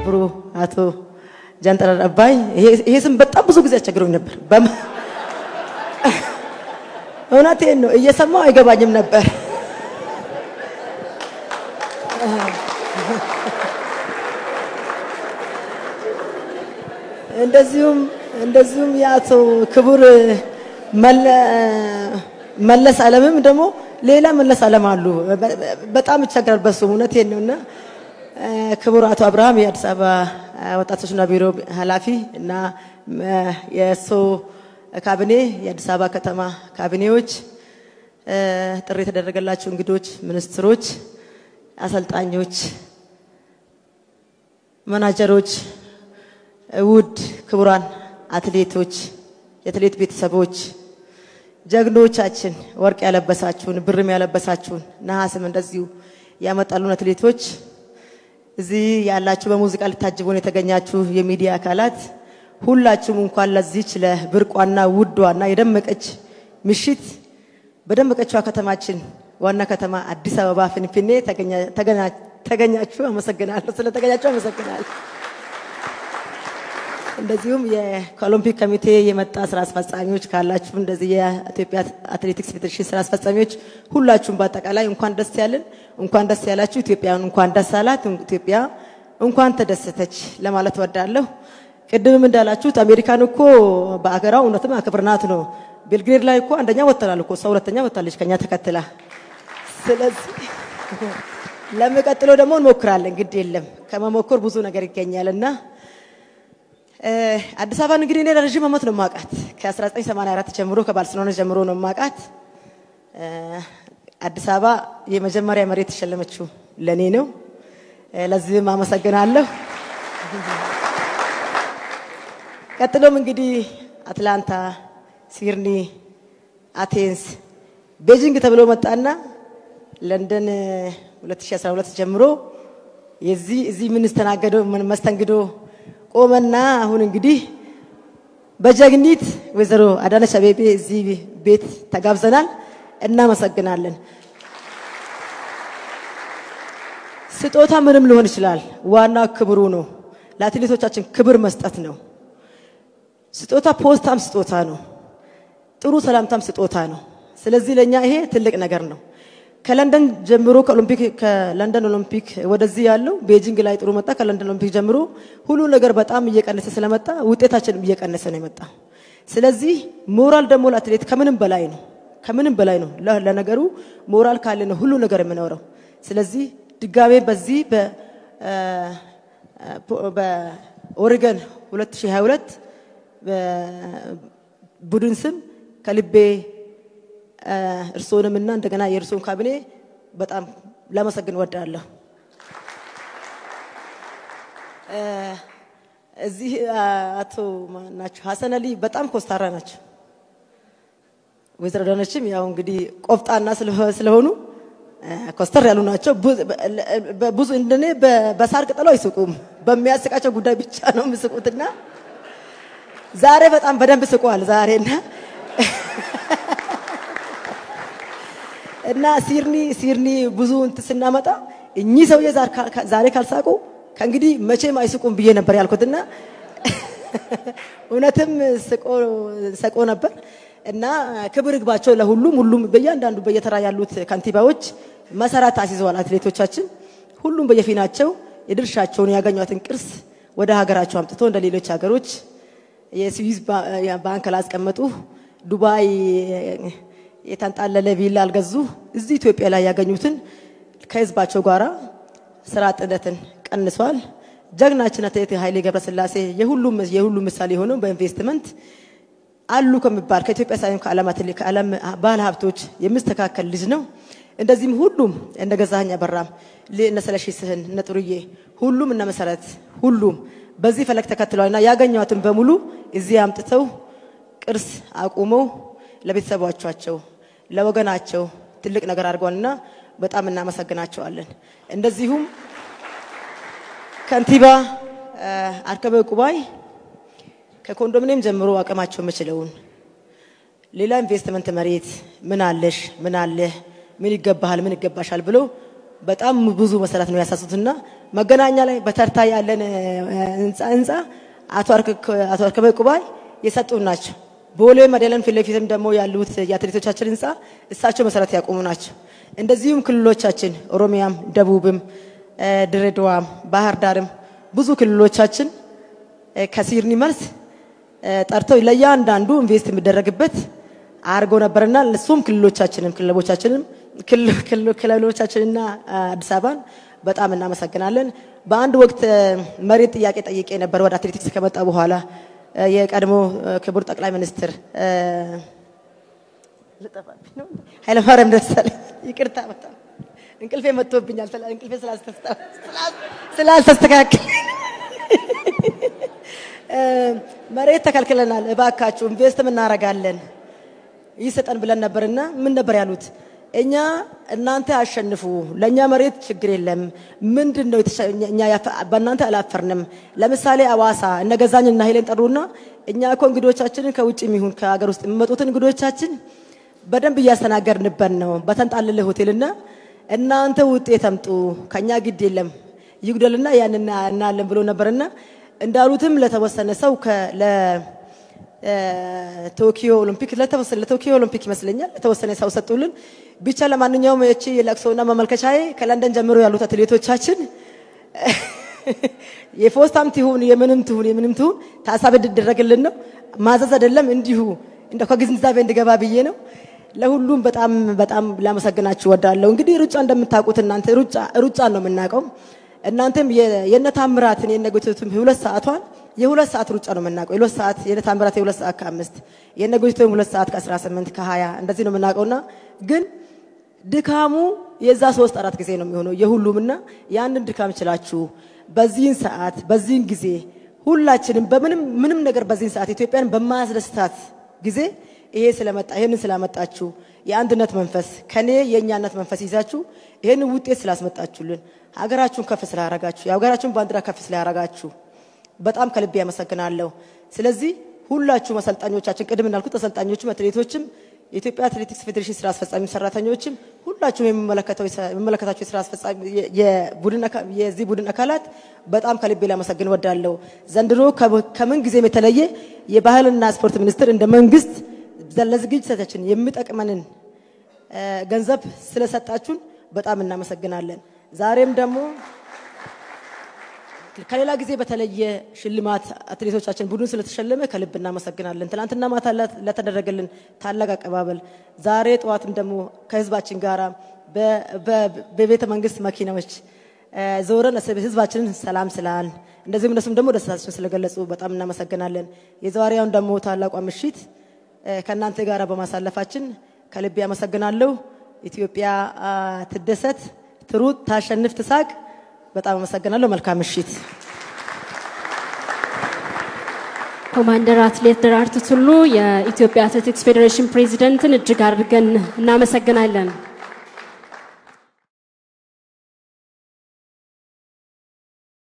ክብሩ አቶ ጃንጥራር አባይ ይሄ ስም በጣም ብዙ ጊዜ አስቸግሮኝ ነበር። እውነቴን ነው፣ እየሰማው አይገባኝም ነበር። እንደዚሁም እንደዚሁም የአቶ ክቡር መለስ አለምም ደግሞ ሌላ መለስ አለም አሉ። በጣም ይቸግራል በሱም እውነቴን ነው እና ክቡር አቶ አብርሃም የአዲስ አበባ ወጣቶችና ቢሮ ኃላፊ እና የእሱ ካቢኔ የአዲስ አበባ ከተማ ካቢኔዎች፣ ጥሪ የተደረገላቸው እንግዶች፣ ሚኒስትሮች፣ አሰልጣኞች፣ መናጀሮች፣ ውድ ክቡራን አትሌቶች፣ የአትሌት ቤተሰቦች፣ ጀግኖቻችን፣ ወርቅ ያለበሳችሁን፣ ብርም ያለበሳችሁን፣ ነሐስም እንደዚሁ ያመጣሉን አትሌቶች እዚህ ያላችሁ በሙዚቃ ልታጅቡን የተገኛችሁ የሚዲያ አካላት ሁላችሁም እንኳን ለዚች ለብርቋና ውዷና የደመቀች ምሽት በደመቀችዋ ከተማችን ዋና ከተማ አዲስ አበባ ፍንፍኔ ተገኛችሁ። አመሰግናለሁ። ስለተገኛችሁ አመሰግናለሁ። እንደዚሁም ከኦሎምፒክ ኮሚቴ የመጣ ስራ አስፈጻሚዎች ካላችሁ እንደዚህ የኢትዮጵያ አትሌቲክስ ፌዴሬሽን ስራ አስፈጻሚዎች ሁላችሁም በአጠቃላይ እንኳን ደስ ያለን፣ እንኳን ደስ ያላችሁ። ኢትዮጵያን እንኳን ደስ አላት፣ ኢትዮጵያ እንኳን ተደሰተች ለማለት ወዳለሁ። ቅድምም እንዳላችሁት አሜሪካን እኮ በአገራው እውነትም አክብርናት ነው። ቤልግሬድ ላይ እኮ አንደኛ ወጥተናል እኮ እሷ ሁለተኛ ወጥታለች ከኛ ተከትላ። ስለዚህ ለሚቀጥለው ደግሞ እንሞክራለን። ግድ የለም ከመሞከር ብዙ ነገር ይገኛል እና አዲስ አበባን እንግዲህ እኔ ለረዥም ዓመት ነው ማቃት። ከ1984 ጀምሮ ከባርሴሎና ጀምሮ ነው ማቃት። አዲስ አበባ የመጀመሪያ መሬት የተሸለመችው ለኔ ነው። ለዚህም አመሰግናለሁ። ቀጥሎም እንግዲህ አትላንታ፣ ሲድኒ፣ አቴንስ፣ ቤጂንግ ተብሎ መጣና ለንደን 2012 ጀምሮ የዚህ እዚህ የምንስተናገደው መስተንግዶ ቆመና አሁን እንግዲህ በጀግኒት ወይዘሮ አዳነች አቤቤ እዚህ ቤት ተጋብዘናል። እናመሰግናለን። ስጦታ ምንም ሊሆን ይችላል። ዋና ክብሩ ነው። ለአትሌቶቻችን ክብር መስጠት ነው። ስጦታ ፖስታም ስጦታ ነው። ጥሩ ሰላምታም ስጦታ ነው። ስለዚህ ለእኛ ይሄ ትልቅ ነገር ነው። ከለንደን ጀምሮ ከኦሎምፒክ ከለንደን ኦሎምፒክ ወደዚህ ያለው ቤጂንግ ላይ ጥሩ መጣ። ከለንደን ኦሎምፒክ ጀምሮ ሁሉ ነገር በጣም እየቀነሰ ስለመጣ ውጤታችንም እየቀነሰ ነው የመጣ። ስለዚህ ሞራል ደግሞ ለአትሌት ከምንም በላይ ነው፣ ከምንም በላይ ነው። ለነገሩ ሞራል ካለ ነው ሁሉ ነገር የምኖረው። ስለዚህ ድጋሜ በዚህ በኦሪገን 2022 ቡድን ስም ከልቤ እርስዎንም እና እንደገና የእርስዎን ካቢኔ በጣም ላመሰግን ወዳለሁ። እዚህ አቶ ናቸው ሀሰን አሊ በጣም ኮስታራ ናቸው። ወይዘሮ ዳነችም ያው እንግዲህ ቆፍጣና ስለሆኑ ኮስተር ያሉ ናቸው። ብዙ እንደኔ በሳር ቅጠሉ አይስቁም። በሚያስቃቸው ጉዳይ ብቻ ነው የሚስቁትና ዛሬ በጣም በደንብ ስቋል ዛሬና እና ሲርኒ ሲርኒ ብዙ እንትን ስናመጣ እኚህ ሰውዬ ዛሬ ካልሳቁ ከእንግዲህ መቼም አይስቁም ብዬ ነበር ያልኩትና እውነትም ሰቆ ነበር። እና ክብር ይግባቸው ለሁሉም ሁሉም በእያንዳንዱ በየተራ ያሉት ከንቲባዎች መሰረት አስይዘዋል። አትሌቶቻችን ሁሉም በየፊናቸው የድርሻቸውን ያገኟትን ቅርስ ወደ ሀገራቸው አምጥቶ እንደ ሌሎች ሀገሮች የስዊዝ ባንክ ላስቀመጡ ዱባይ የተንጣለለ ቪላ አልገዙ። እዚህ ኢትዮጵያ ላይ ያገኙትን ከህዝባቸው ጋራ ስራ አጥነትን ቀንሷል። ጀግናችን አትሌት ኃይሌ ገብረስላሴ የሁሉም የሁሉም ምሳሌ የሆነው በኢንቨስትመንት አሉ ከሚባል ከኢትዮጵያ ሳይሆን ከዓለም ባለ ሀብቶች የሚስተካከል ልጅ ነው። እንደዚህም ሁሉም እነ ገዛኸኝ አበራም እነ ስለሺ ስህን እነ ጥሩዬ ሁሉም እነ መሰረት ሁሉም በዚህ ፈለግ ተከትለዋልና ያገኟትን በሙሉ እዚህ አምጥተው ቅርስ አቁመው ለቤተሰቦቻቸው ለወገናቸው ትልቅ ነገር አድርገዋልና በጣም እናመሰግናቸዋለን። እንደዚሁም ከንቲባ አርከበ ቁባይ ከኮንዶሚኒየም ጀምሮ አቅማቸው የምችለውን ሌላ ኢንቨስትመንት መሬት ምን አለሽ፣ ምን አለህ፣ ምን ይገባሃል፣ ምን ይገባሻል ብሎ በጣም ብዙ መሰረት ነው ያሳሱትና መገናኛ ላይ በተርታ ያለን ህንፃ ህንፃ አቶ አርከበ ቁባይ የሰጡን ናቸው። ቦሌ መደለን ፊት ለፊትም ደግሞ ያሉት የአትሌቶቻችን ህንፃ እሳቸው መሰረት ያቆሙ ናቸው። እንደዚሁም ክልሎቻችን ኦሮሚያም፣ ደቡብም፣ ድሬዳዋም፣ ባህር ዳርም ብዙ ክልሎቻችን ከሲድኒ መልስ ጠርተው ለእያንዳንዱ ኢንቨስት የሚደረግበት አድርጎ ነበርና እሱም ክልሎቻችንም ክለቦቻችንም ክልሎቻችንና አዲስ አበባን በጣም እናመሰግናለን። በአንድ ወቅት መሬት ጥያቄ ጠይቄ ነበር ወደ አትሌቲክስ ከመጣ በኋላ የቀድሞ ክቡር ጠቅላይ ሚኒስትር ኃይለማርያም ደሳለኝ ይቅርታ፣ በጣም እንቅልፌ መጥቶብኛል። እንቅልፌ ስላልተስተካከል መሬት ተከልክለናል፣ እባካችሁ ኢንቨስትም እናደርጋለን ይሰጠን ብለን ነበርና ምን ነበር ያሉት? እኛ እናንተ አሸንፉ፣ ለእኛ መሬት ችግር የለም። ምንድን ነው እኛ በእናንተ አላፈርንም። ለምሳሌ አዋሳ እነ ገዛኝ እና ኃይሌን ጠሩና እኛ እኮ እንግዶቻችንን ከውጭ የሚሆን ከሀገር ውስጥ የሚመጡትን እንግዶቻችን በደንብ እያስተናገድንበት ነው በተንጣለለ ሆቴልና እናንተ ውጤት አምጡ፣ ከኛ ግድ የለም ይጉደልና ያን እናያለን ብሎ ነበርና እንዳሉትም ለተወሰነ ሰው ቶኪዮ ኦሎምፒክ ለተወሰነ ለቶኪዮ ኦሎምፒክ ይመስለኛል ለተወሰነ ሰው ሰጡልን። ብቻ ለማንኛውም እቺ የለቅሶና መመልከቻዬ ከለንደን ጀምሮ ያሉት አትሌቶቻችን የፖስታም ትሁን የምንም ትሁን የምንም ትሁን ታሳቢ እንዲደረግልን ነው። ማዘዝ አይደለም እንዲሁ እንደ ከግንዛቤ እንድገባ ብዬ ነው። ለሁሉም በጣም በጣም ላመሰግናችሁ ወዳለሁ። እንግዲህ ሩጫ እንደምታውቁት እናንተ ሩጫ ሩጫ ነው የምናውቀው። እናንተም የነ ታምራትን የነ ጎይቶቱም የሁለት ሰዓቷን የሁለት ሰዓት ሩጫ ነው የምናውቀው። የሁለት ሰዓት የነ ታምራት የሁለት ሰዓት ከአምስት የነ ጎይቶም ሁለት ሰዓት ከአስራ ስምንት ከሀያ እንደዚህ ነው የምናውቀውና ግን ድካሙ የዛ ሶስት አራት ጊዜ ነው የሚሆነው የሁሉምና ያንን ድካም ችላችሁ በዚህን ሰዓት በዚህን ጊዜ ሁላችንም በምንም ምንም ነገር በዚህን ሰዓት ኢትዮጵያን በማያስደስታት ጊዜ ይሄ ስለመጣ ይሄንን ስላመጣችሁ የአንድነት መንፈስ ከኔ የእኛነት መንፈስ ይዛችሁ ይሄንን ውጤት ስላስመጣችሁልን ሀገራችሁን ከፍ ስላረጋችሁ የሀገራችሁን ባንዲራ ከፍ ስላረጋችሁ በጣም ከልቤ ያመሰግናለሁ። ስለዚህ ሁላችሁም አሰልጣኞቻችን፣ ቅድም እንዳልኩት አሰልጣኞችም፣ አትሌቶችም፣ የኢትዮጵያ አትሌቲክስ ፌዴሬሽን ስራ አስፈጻሚ ሰራተኞችም፣ ሁላችሁም የሚመለከታቸው የስራ አስፈጻሚ የዚህ ቡድን አካላት በጣም ከልቤ ላመሰግን ወዳለሁ። ዘንድሮ ከምን ጊዜም የተለየ የባህልና ስፖርት ሚኒስቴር እንደ መንግስት ለዝግጅታችን የሚጠቅመንን ገንዘብ ስለሰጣችሁን በጣም እናመሰግናለን። ዛሬም ደግሞ ከሌላ ጊዜ በተለየ ሽልማት አትሌቶቻችን ቡድን ስለተሸለመ ከልብ እናመሰግናለን። ትናንትና ማታ ለተደረገልን ታላቅ አቀባበል፣ ዛሬ ጠዋትም ደግሞ ከህዝባችን ጋር በቤተ መንግስት መኪናዎች ዞረን ህዝባችንን ሰላም ስላል እንደዚሁም እነሱም ደግሞ ደስታችን ስለገለጹ በጣም እናመሰግናለን። የዛሬውን ደግሞ ታላቋ ምሽት ከእናንተ ጋር በማሳለፋችን ከልቤ አመሰግናለሁ። ኢትዮጵያ ትደሰት፣ ትሩጥ፣ ታሸንፍ፣ ትሳቅ። በጣም አመሰግናለሁ። መልካም ምሽት። ኮማንደር አትሌት ደራርቱ ቱሉ የኢትዮጵያ አትሌቲክስ ፌዴሬሽን ፕሬዚደንትን እጅግ አድርገን እናመሰግናለን።